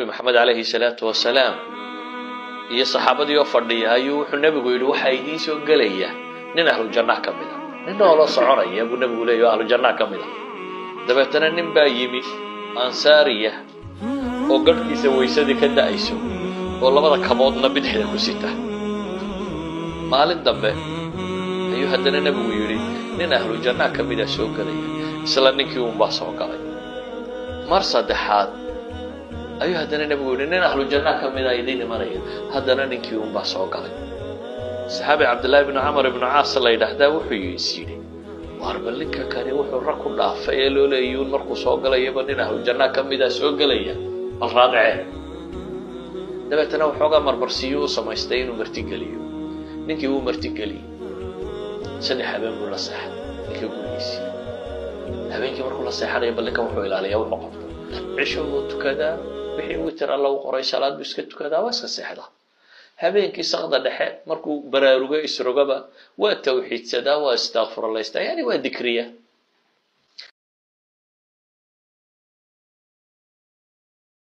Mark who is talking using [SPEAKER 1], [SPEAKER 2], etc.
[SPEAKER 1] maxamed calayhi salaatu wasalaam iyo saxaabadii oo fadhiya ayuu wuxuu nebigu yidhi waxaa idiin soo gelaya nin ahlu jannah ka mid a nin nooloo soconaya buu nebigu leeyahy o ahlu jannah ka mid a dabeetana nin baa yimi ansaariya oo garhkiisa waysadii ka da'ayso oo labada kaboodna bidixda ku sita maalin dambe ayuu haddana nebigu yidhi nin ahlu jannah ka mida soo gelaya isla ninkii uunbaa soo galay mar saddexaad ayuu haddana nebigu yidhi nin ahlu jannah ka mida idiin imanaya haddana ninkii uunbaa soo galay saxaabi cabdillaahi bnu camar ibnu caas la yidhaahdaa wuxuu is yidhi waar bal ninka kani wuxuu rag ku dhaafay ee loo leeyuun markuu soo galayaba nin ahlu jannah ka mida soo gelaya bal raadicee dabeetana waxoogaa marmarsiiyuu u samaystay inuu martigeliyo ninkii wuu martigeliyey saddex habeen buu la seexday ninkii gurigiisii habeenkii markuu la seexanaya bal ninkan wuxuu ilaaliyaa wuxuu qabto cisho buu tukadaa wixii witer alla u qoray salaad buu iska tukadaa waa iska seexdaa habeenkii sakda dhexe markuu baraarugo isrogaba waa tawxiidsadaa waa istakfuralaystaa yani waa dikriya